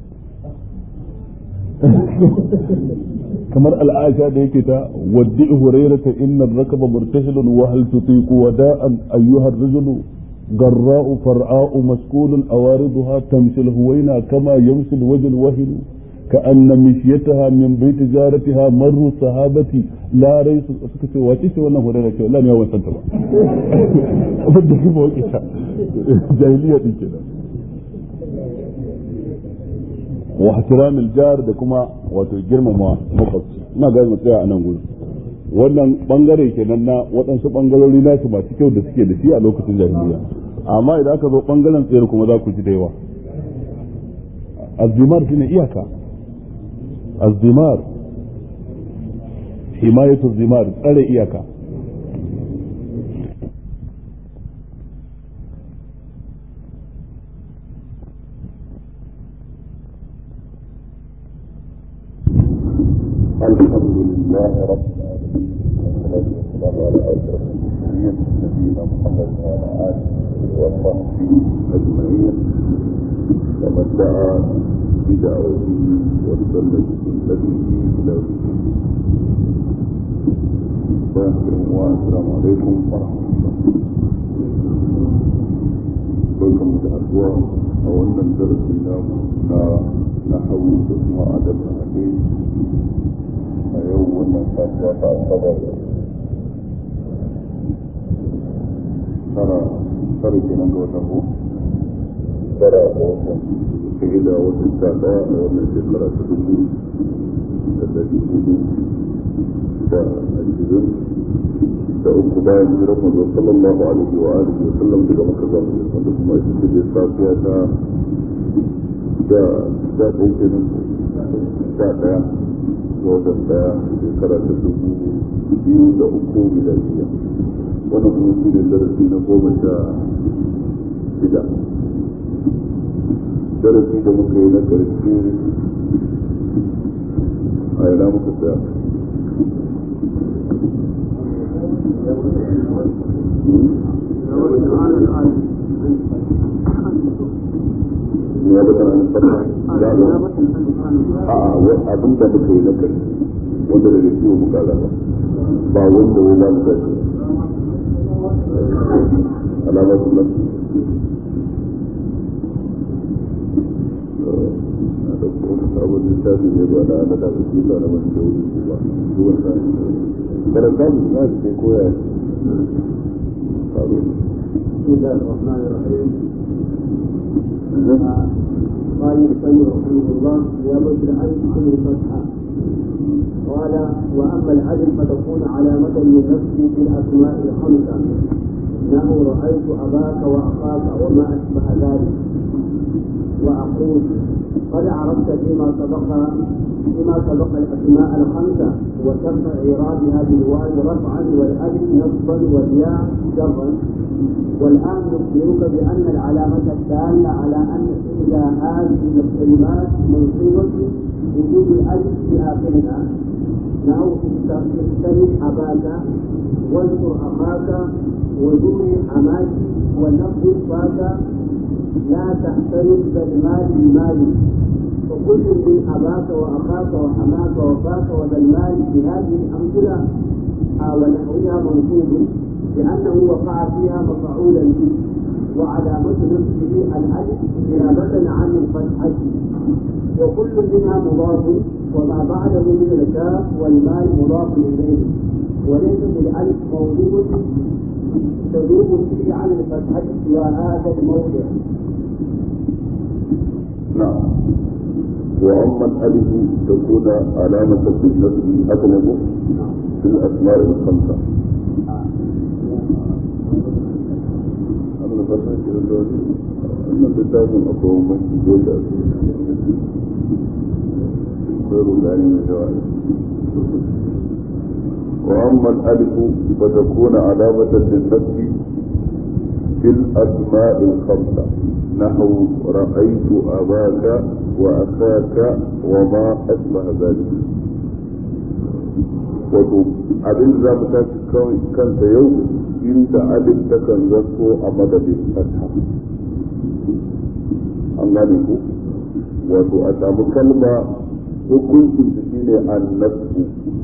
kamar al'aisha da yake ta waddi hurairata inna rakaba murtahilun wa hal tutiqu wada'an ayyuha ar-rajulu garra'u far'a'u maskulun awariduha tamshi al-huwaina kama yamshi al-wajh al-wahil كأن مشيتها من بيت جارتها مر صحابتي لا ريس suka ce wace ce wannan hurairar ce wallahi ya wasan ta ba abin da kuma wake ta jahiliya din kenan wa ihtiramil jar da kuma wato girmama makwabci ina ga mu tsaya a nan gurin wannan bangare kenan na waɗansu bangarori nasu masu kyau da suke da shi a lokacin jahiliya amma idan aka zo bangaren tsayar kuma za ku ji da yawa azimar shine iyaka azimar himayatu zimar tsare iyaka الحمد لله رب العالمين والصلاة والسلام على أشرف المرسلين نبينا محمد وعلى آله وصحبه أجمعين ومن دعا بدعوته واستنى بسنته إلى السلام عليكم ورحمة الله barkan da haduwa a wannan darasi namu na nahawu da kuma adab na hadisi a yau wannan safiya ta asabar tara tara kenan ga watan ko tara ga watan sai da watan sha daya a wannan shekara ta dubu da dari hudu da ashirin da uku bayan hijirar manzo sallallahu alaihi wa alihi wa sallam daga makka zuwa madina wanda kuma ita ce safiya ta da da ɗaya kenan sha daya ga watan daya shekara ta dubu biyu da uku miladiya wannan kuma shi ne darasi na goma sha shida darasi da muka yi na ƙarshe a yana muka tsaya ya bata an fara ya a abin da muka yi na kai wanda daga ciwo muka zaba ba wanda wai za mu gaji alamatun nan na ɗauko wani sabon littafi ne ba na na da su da na wani da wuri ba zuwan sa karanta mu na su kai koya faru بسم الله الرحمن الرحيم قال المسلم رحمه الله نيابة العدل كل فتحة قال وأما العدل فتكون علامة للنفس في الأسماء الخمسة إنه رأيت أباك وأخاك وما أشبه ذلك وأقول قد عرفت فيما سبق فيما سبق الأسماء الخمسة وشرط إعرابها بالواو رفعا والألف نصبا والياء جرا والآن نخبرك بأن العلامة الدالة على أن إحدى هذه الكلمات منصوبة وجود الألف في آخرها نحو اختلف أباك واذكر أخاك وزور حماك ونقل فاك لا تحترم بالمال بمال وكل من أباك وأخاك وحماك وفاك وذا المال في هذه الأمثلة ونحوها منصوب لأنه وقع فيها مفعولا به وعلامة نفسه الألف نيابة عن الفتحة وكل منها مضاف وما بعده من الكاف والمال مضاف إليه وليس بالألف موضوع تذوب فيه عن الفتحة وهذا الموضع نعم وأما الألف تكون علامة بالنسب أغلب في الأسماء الخمسة أنا بس كده أنا بتاعهم أقوى من جوجا خير العلم جوائز وأما الألف فتكون علامة للنسب في الأسماء الخمسة نحو رأيت أباك وأخاك وما أشبه ذلك wato abin za mu tashi kansa yau inda alif takan zanto a madadin fatha an gane ku wato a samu kalma hukuncin su shine annasu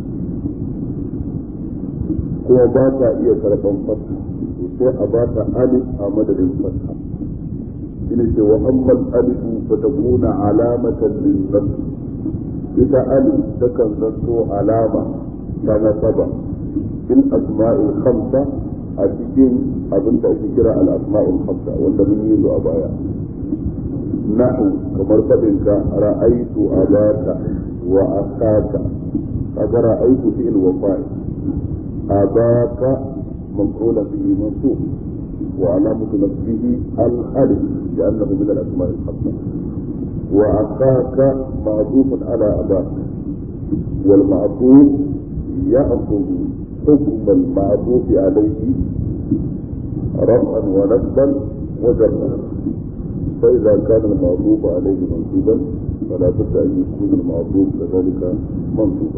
kuma ba ta iya karɓan fatha sai a ba ta alif a madadin fatha shine ce wa ammal alifu fa takuna alamatan lin nafs ita alif takan zanto alama ta nasaba in asma'il khamsa a cikin abin da ake kira al asma'ul khamsa wanda mun yi a baya nahu kamar fadin ka ra'aitu abaka wa akhaka kaga ra'aitu fi'il wa fa'il abaka مفعولا به منصوب وعلامة نصبه الألف لأنه من الأسماء الخمسة وأخاك معطوف على أباك والمعطوف يأخذ حكم المعطوف عليه رفعا ونصبا وجرا فإذا كان المعطوف عليه منصوبا فلا بد أن يكون المعطوف كذلك منصوبا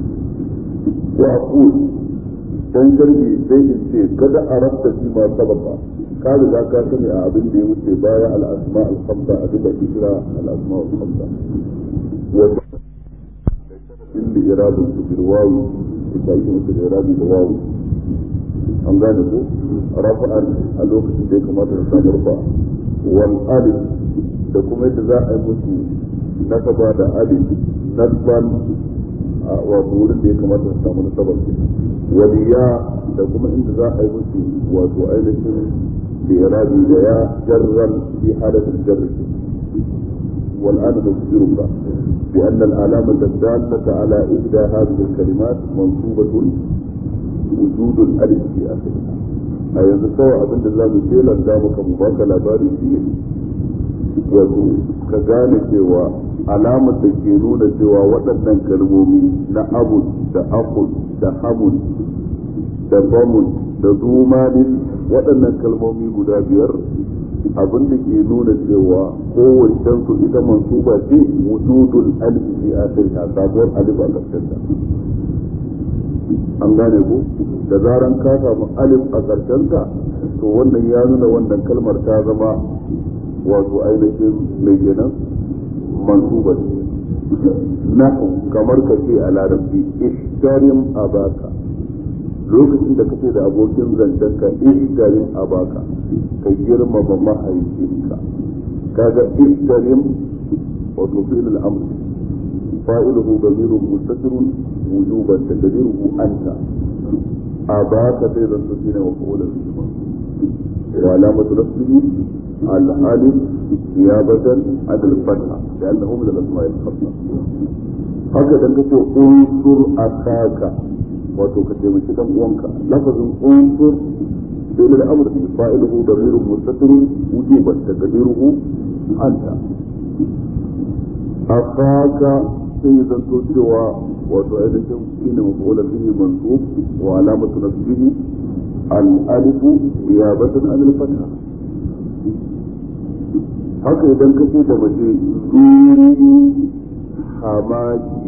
وأقول dan jirgi sai in ce kada a rafta shi ma sababa ka riga ka sani a abin da ya wuce baya al-asma al-khamsa abin da ke kira al-asma al-khamsa wa illi iradun su bil wawi ita yi musu da iradi da wawi an gane ko rafa'an a lokacin da ya kamata da samu rufa wal alif da kuma yadda za a yi musu nasaba da alif nasban wato wurin da ya kamata da samu nasabar waliya da kuma inda za a yi musu wato ainihin birabi da ya jarran fi halatin jarri والآن نخبرك بأن العلامة الدالة على إحدى هذه الكلمات منصوبة وجود الألف في آخرها أي يتسوى أبن الله مثيلا دامك مباك labari فيه wato ka gane cewa alamar da ke nuna cewa waɗannan kalmomi na abun da akun da hamun da bamun da zumanin waɗannan kalmomi guda biyar abin da ke nuna cewa kowace su ita mansuba ce wujudul alif fi akhiriha sabuwar alif a ƙarshen ta an gane ko da zaran ka samu alif a ƙarshen ta to wannan ya nuna wannan kalmar ta zama wato ainihin mai kenan mansuba ce nahu kamar ka ce a larabci ishtarim abaka lokacin da kace da abokin zancenka ishtarim abaka ka girmama mahaifinka kaga ishtarim wato fi'l al-amr fa'iluhu damirun mustatirun wujuban taqdiruhu anta abaka sai zan tafi ne wa qawlan wa alamatu nafsihi الألف نيابة عن الفتحة لأنه من الأسماء الخمسة هكذا نقول انصر أخاك wato ka taimaki dan uwanka lafazin unsur fi'il al-amr fa'iluhu damirun mustatirun wujuban taqdiruhu anta akhaka sai zanto cewa wato ainihin shine mafulan bihi mansub wa alamatu nasbihi al-alif niyabatan an al-fatha haka idan ka ce da mace zuri hamaki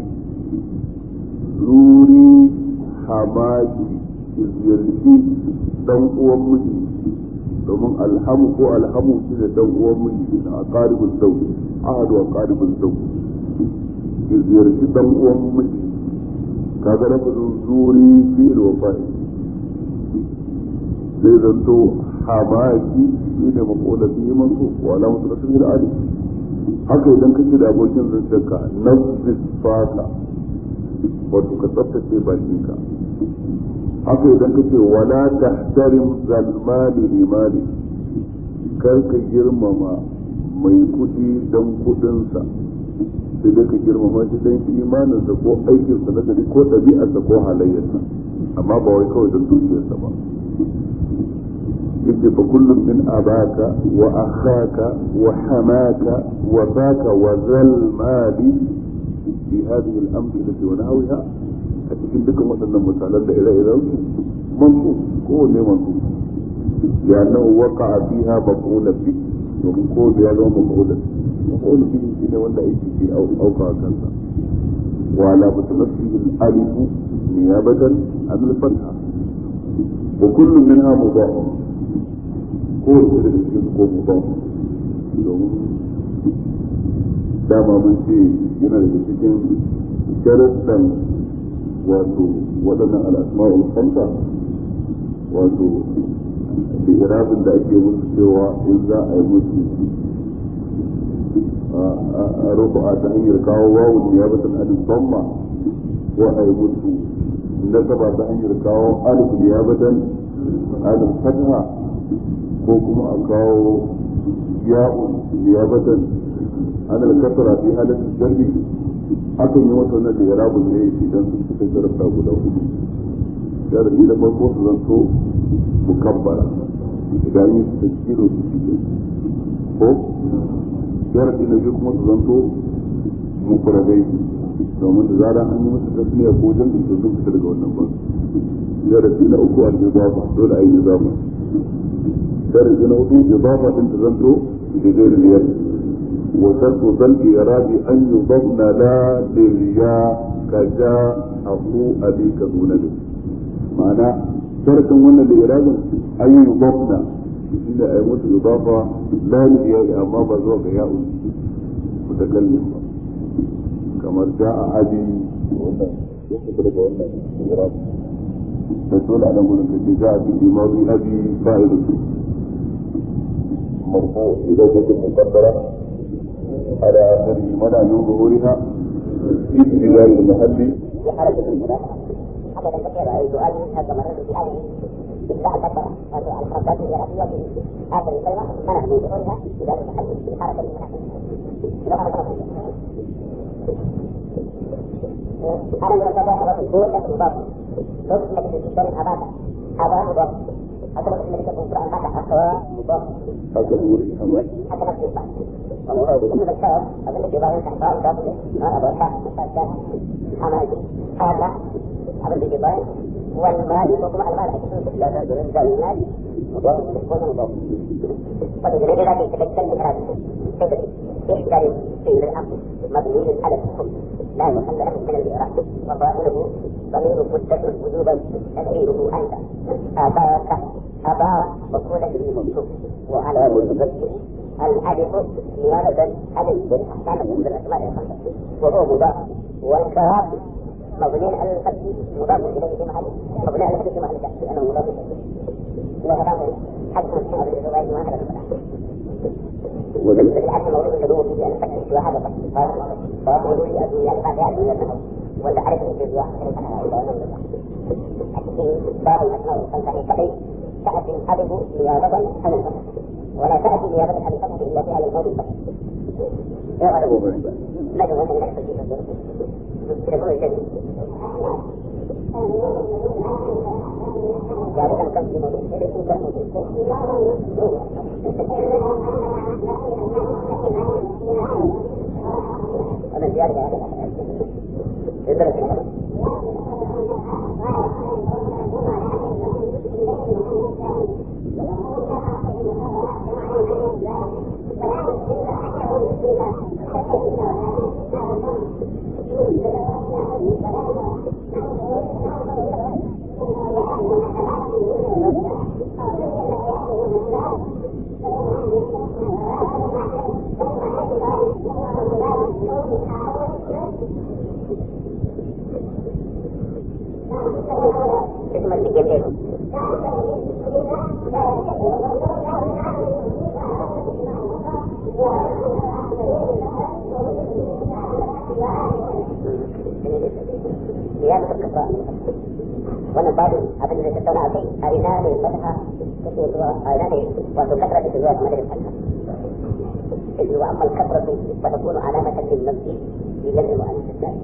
zuri hamaki ziyarci dan uwan miji domin alhamu ko alhamu shi ne dan uwan miji a qaribul zawj ahadu wa qaribul zawj ziyarci dan uwan miji kaga lafazin zuri fi'il wa fa'il sai zanto hamaki shi ne makola biyu mansu wa alamatu da sun ali haka idan kake da abokin zancenka nafsis faka wato ka tsaftace bakinka haka idan kace wala tahtarim zalmali limali kar ka girmama mai kudi dan kudinsa sai dai ka girmama shi dan imaninsa ko aikinsa na gari ko ɗabi'arsa ko halayyarsa amma ba wai kawai don dukiyarsa ba yace fa kullum min abaka wa akhaka wa hamaka wa baka wa zal mali fi hadhihi al-amthilati wa nahwiha a cikin dukkan waɗannan misalan da ire-iren su mansu ko ne mansu ya nan waka fiha maqula bi domin ko da ya zama maqula maqula bi shi ne wanda aiki ke auka kansa wa la mutanaffihi al-alif niyabatan an al-fatha wa kullu minha mudaf ko da daga cikin ko mudaf domin dama mun ce yana daga cikin sharaddan wato waɗannan al'asma'ul khamsa wato da irabin da ake musu cewa in za a yi musu a rufa ta hanyar kawo wawun ne ya bata alif damma ko a yi musu nasaba ta hanyar kawo alif ne ya bata alif fatha ko kuma a kawo ya'un ne ya bata alif kasara fi halatin jarri akan yi wata wannan da ya rabu ne idan sun fita jarabta guda hudu jarabi da farko su zanto mukabbara idan yi su taskiro su fi ko jarabi na biyu kuma su zanto mukurabai domin da zara an yi musu tasmiya ko jan da sun fita daga wannan ba jarabi na uku a nizafa dole a yi nizafa jarabi na hudu nizafa din ta zanto da jerin yadda وشرط ذا الإعراب أن يضمن لا للياء كجاء أخو أبيك دون به معنى شرط وانا الإعراب أن يضمن إن أيموت إضافة لا للياء أما بزوغ ياء متكلم كما جاء أبي وانا يقدر وانا الإعراب تدل على ملك جاء في ماضي أبي فاعل مرفوع إذا كنت مقدرة على آخره منع من ظهورها في ابتداء المحل وحركة المنافقة حتى تنتقل أي سؤال منها كما رد في هذه بعد فترة الحركات الجغرافية في آخر الكلمة منع من ظهورها في ذلك المحل في حركة المنافقة أنا من الفتاة الدول لكن مضاف لو كنت لك في الشرع أباك هذا مضاف حتى لو كنت لك في القرآن بعد أخوة مضاف حتى نوري حمد حتى نفس البعض ومن الشرع أظن في بعض الأحباب ضابط ما أبو الشرع حماجي هذا أظن في بعض والمال يكون على المال أكثر لا تقدر أن تقول المال مضاف ولا مضاف فتجري إلى تتكلم بهذا يحتاج فيه الأمر مبني على الحكم لا محل له من الإعراب وظاهره ضمير متصل وجوبا تدعيره أنت أباك أبا مقولة به منصوب وعلى المتصل الألف نيابة ألف كان من الأسماء الخمسة وهو مضاف والكاف مبني على الفتح مضاف إليه في محل مبني على الفتح في محل الفتح لأنه مضاف وهذا حد من الشعر الرواية ما هذا وبالنسبة للعبد المولود تدور فيه أن الفتح وهذا فتح فهو في أدوية الفاتحة من النحو ولا عرف في واحد كان على أولى ونملة باب الأسماء الخمسة كحي تأتي الألف نيابة عن الفتح ولا تأتي نيابة عن الفتح إلا في على الموت الفتح لا جواب من الفتح يقول الجديد جابتا كم في موضوع إذا كنت موضوع ya riga ya faɗa ya zara shi اسم الجنة زيادة الكفاءة wannan babu abin da tattauna a kai a ina ne fataha take zuwa a ina ne wato kasra take zuwa kamar da fataha إذ وأما الكثرة فتكون علامة للنفس في جمع المؤنث الثاني.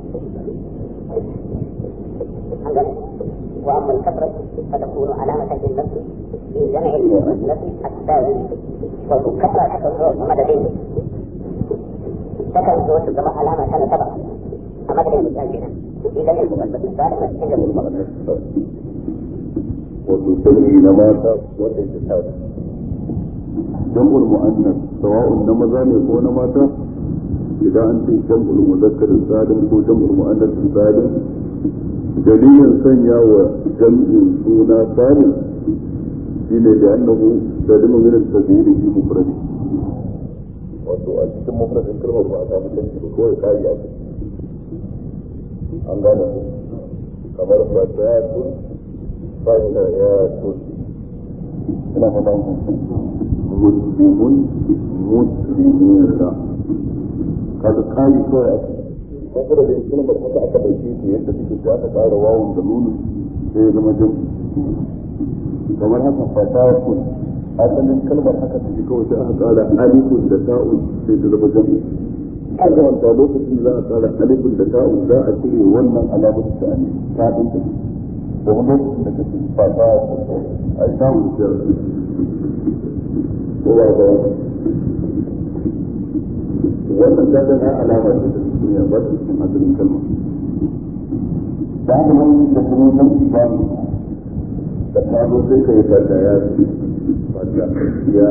وأما الكثرة فتكون علامة للنفس في جمع المؤنث الثاني. والكثرة تكون مددين. تكن زوج كما علامة كان سبق أمدد المتأجنة في جمع المؤنث الثاني في جمع المؤنث وتسمي نماتا وتجتهاد جمع المؤنث سواء نمزا ne ko na mata idan an ce jam'ul muzakkar salim ko jam'ul mu'annas salim dalilin sanya wa jam'in suna salim shine da annahu salimu min al-tabir fi mufradi wato a cikin mufradin kalmar ba a samu tanki ba kawai kari a an gane ku kamar fatayatun fatayatun ina fata ku muslimun muslimuna kaga kari kawai a cikin kuma da kalmar haka aka dauke ta yadda take ta aka ƙara wawun da nunu sai ya zama jin kamar haka fatakun asalin kalmar haka take kawai sai aka ƙara alifun da ta'un sai ta zama jin an ga wanda lokacin da za a ƙara alifun da ta'un za a cire wannan alamar ta ne ta ɗin ta da wani lokacin da kake fatakun a yi ta'un da ko ba ga wannan ta ga alama ce ta duniya ba ta cikin asalin kalma da haka nan da kuma san ba da ta zo sai ka yi fata ya fata ya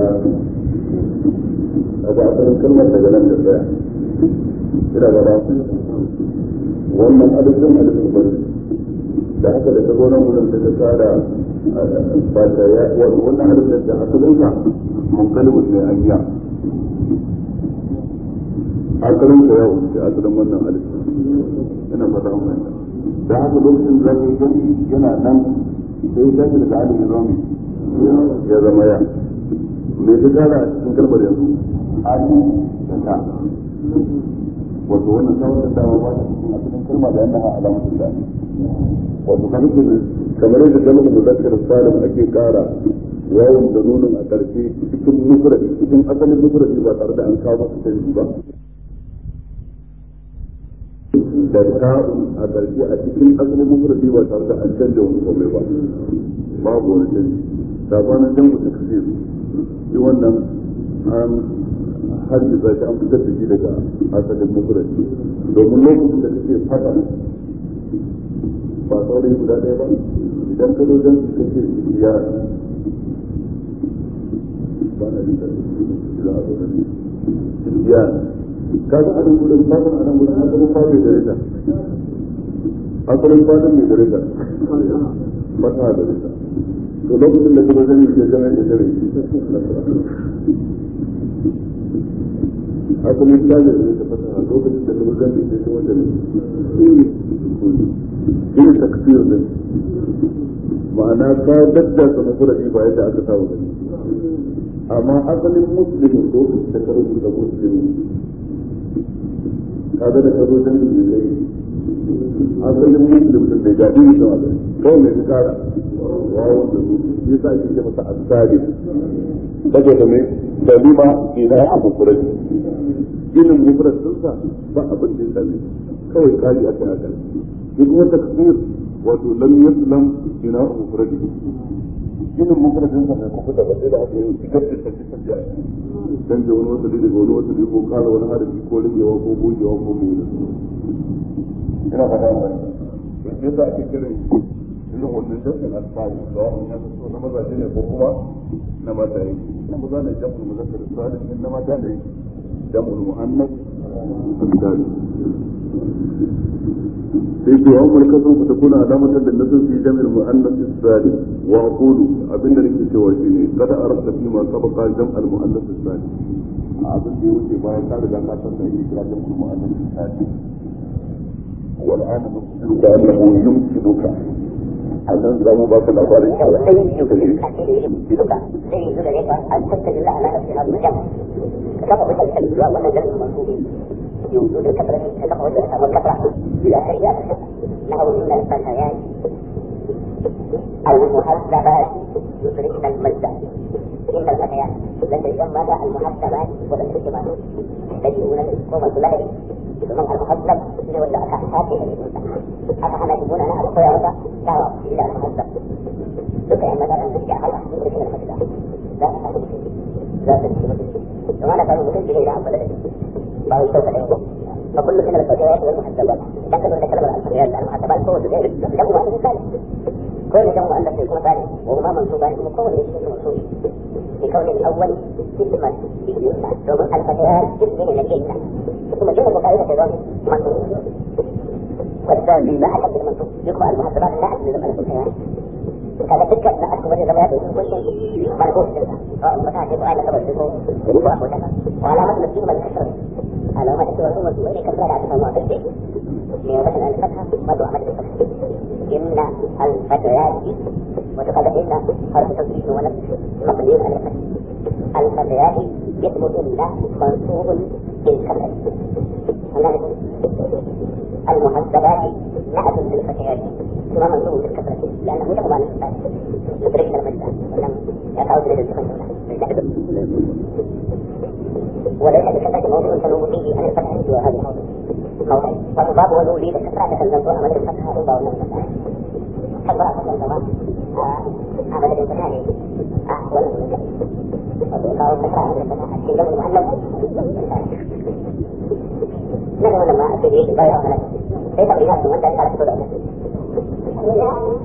abu asalin kalmar daga nan da tsaya ina ba ba wannan adadin adadin ba da haka da ta zo nan wurin da ta tsara fata ya wannan adadin da asalin sa mun kalmar ne an yi asalin sa ya wuce asalin wannan alif ina fata mun fahimta da haka lokacin da zaka yi gani yana nan sai ya tashi daga alif ya zama ya zama ya me ta kara a cikin kalmar yanzu alif da ta wato wannan sawar da dama ba ta cikin asalin kalma da yana alamatin da wato kan kamar yadda kalmar muzakkar salim ake kara yawon da nunin a ƙarshe cikin mufradi cikin asalin mufradi ba tare da an kawo masa canji ba da ta'un a ƙarshe a cikin asalin mufradi ba tare da an canja wani komai ba babu wani canji sabanin jan mutu kasir shi wannan an hajjisa shi an fitar da shi daga asalin mufradi domin lokacin da kake fata ba saurayi guda ɗaya ba idan ka zo jan su kake ya ba na jin idan a zo da ya kaga anan gudun fatan anan gudun asalin fatan da rita asalin fatan mai da rita fata da rita to lokacin da kuma zai ke jami'a da dare asalin fatan da rita fata lokacin da kuma zai ke kuma da shi ne takfir din ma'ana ka daddasa mafuradi ba yadda aka saba gani amma asalin muslimin lokacin da ka rubuta muslimin kaga da kazo dan da zai asalin muslim din bai gadi ne sama kawai mai kara wawo da su yasa ake ce masa asali saboda me dalima ina abu kurani ilin mufrad dinsa ba abin da ya same kawai kari aka haka shi kuma takfir wato lam yaslam ina abu kurani ilin mufrad dinsa bai kuka da ba sai da aka yi shigar da tafi tafiya canja wani wasali daga wani wasali ko kara wani harafi ko ragewa ko gogewa ko mai da ina fata mai me yasa ake kiran irin wannan jam'in alfahari da wa'in ya so na mazaje ne ko kuma na mata ne na maza ne jam'ul muzakkar salim na mata ne jam'ul muannas misali sai ce wa umar kasan ku takuna alamatar da nasu fi jam'il muannas salim wa aqulu abinda nake cewa shine kada arabta fi ma sabaqa jam'al muannas salim abin da ya wuce bayan ka riga ka san da yake kira jam'ul muannas salim والآن نخبرك أنه يمكنك أن زمو باك الأخبار إن شاء الله أي يمكنك أن تتجه لها ما نفسها بالجمع كما قلت الكلمة وأن جمع المنصوبين يوجد الكثرة كما قلت والكثرة إلى آخره له من الفتيات المحسبات يدركن المجد إن الفتيات لن يسمى المحسبات والانتسبات يجيئون للحكومة لهم ثم المحسب يولى أكاحاته أفهم يجبون أنا أبقى يا رب دعوة إلى المحسب ذكر مثلا ترجع على يدركن المجد لا تفهم لا تفهم وأنا كانوا مكتب إلى عبد بعض الشوكة اليوم فكل من الفتيات والمحسبات لكن إذا كلم الفتيات المحسبات هو غير له ما ثالث كل جمع أن يكون ثالث وهما منصوبان مكون يشبه منصوب بكون الأول اسما باليمنى ثم الفتيات اسم لكن ثم جمع قائمة أيضا منصوب والثاني لا أحد المنصوب يقرأ المحسبات لا أحد من الفتيات كذا تلك لا أحد من الروايات كل شيء مرفوع سواء فتاة يقرأ لك بالذكور ربع وكذا وعلامة نفسه بالكسر على ما تكتب الأمة وإن كسر على تفهم وعطيته مثلا الفتحة برضو عمل الفتحة إن الفتيات وتقدم إن حرف توكيد ونفس مبني على الفتح الفتيات اسم إن منصوب بالكسر المحسبات نعت للفتيات ثم منصوب بالكسر لأنه يقوم على الفتح تدركنا المجد ولم يقعد للفتح وليس بكثرة موضوع تنوع فيه عن الفتح سوى هذا الموضوع موضع والباب والولي بكثرة تنزل عمل الفتح ربا ولا الفتح كبر فتح الزمان عمل الفتح ولا الفتح وقالوا كثرة عمل الفتح الشيء المعلم نحن لما أتي به بايع عمله ليس بناس من ذلك على الصدق